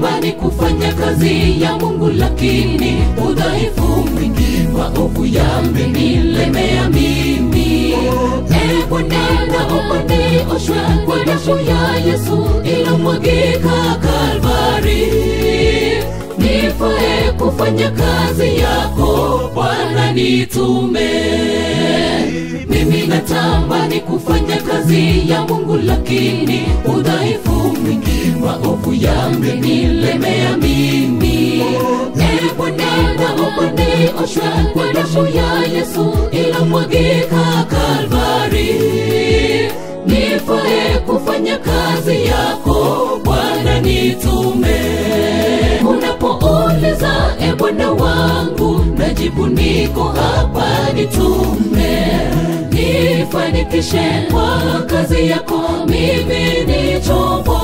natamani kufanya kazi ya Mungu, lakini udhaifu mwingi, maovu yamenilemea mimi. E Bwana, naomba nioshwe kwa damu ya Yesu iliyomwagika Kalvari, nifae kufanya kazi yako Bwana, nitume mimi natamani kufanya kazi ya Mungu, lakini udhaifu mwingi, maovu yamenilemea mimi. E Bwana, naomba nioshwe kwa damu ya Yesu iliyomwagika Kalvari, nifae kufanya kazi yako Bwana, nitume. Unapouliza e Bwana wangu, najibu niko hapa, nitume nifanikishe kwa kazi yako, mimi ni chombo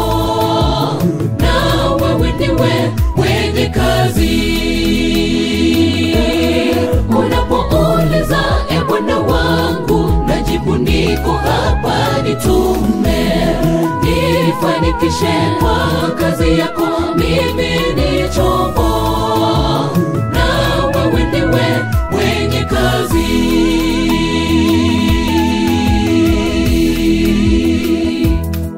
na wewe ndiwe mwenye kazi. Unapouliza e Bwana wangu, najibu niko hapa, nitume nifanikishe kwa kazi yako, mimi ni chombo na wewe ndiwe mwenye kazi.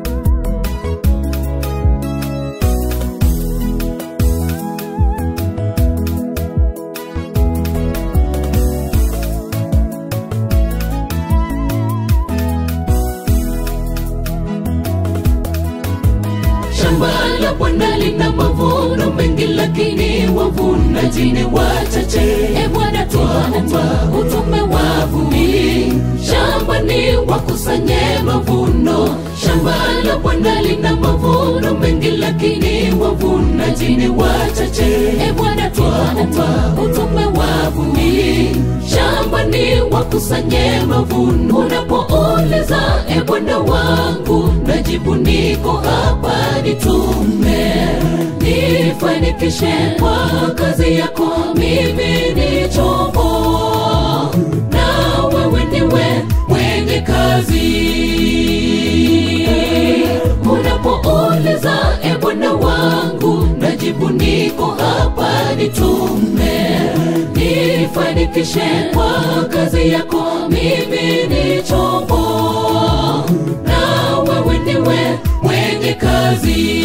Shamba la Bwana lina mavuno mengi, lakini wavunaji ni wachache. E Bwana, twaomba utume wavuni shambani, wakusanye mavuno. Shamba la Bwana lina mavuno mengi, lakini wavunaji ni wachache. E Bwana, twaomba utume wavuni shambani, wakusanye mavuno. Unapouliza e Bwana wangu, najibu niko hapa, nitume nifanikishe kwa kazi yako, mimi ni chombo na wewe ndiwe mwenye kazi. Unapouliza e Bwana wangu, najibu niko hapa, nitume nifanikishe kwa kazi yako, mimi ni chombo na wewe ndiwe mwenye kazi.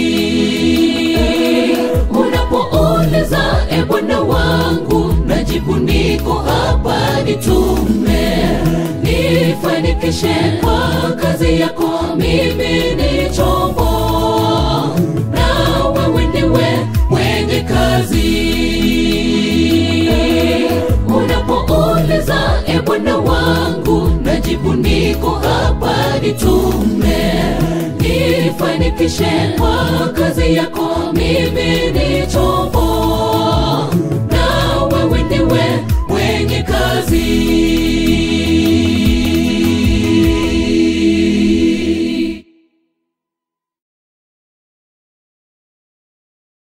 Unapouliza e Bwana wangu, najibu niko hapa, nitume nifanikishe kwa kazi yako, mimi ni chombo na wewe ndiwe mwenye kazi. Unapouliza e Bwana wangu, najibu niko hapa, nitume nifanikishe kwa kazi yako, mimi ni